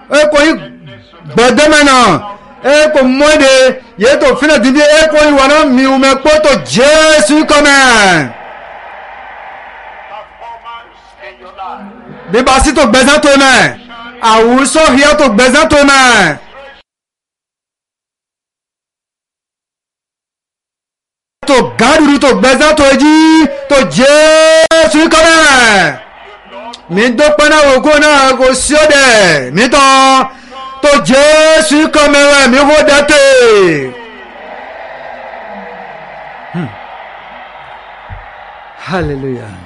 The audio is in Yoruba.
eko yi gbẹdẹmẹ náà eko mọ́de yìí tó fínà dídí eko yi wọnà miwumẹ kpọ́tò jésù kọ́mẹ. performance in your life. bíbá sí tó gbẹ̀sán tó mẹ́ àwùsọ hìá tó gbẹ̀sán tó mẹ́. tó gàdúrú tó gbẹ̀sán tó jí tó jésù kọ́mẹ́. mi dọ́pẹ́ náà wò kó náà kò sí ọ̀dẹ̀ mi tán tó jésù kọ́mẹ́ rẹ̀ mi hó dẹ́tẹ̀. hallelujah.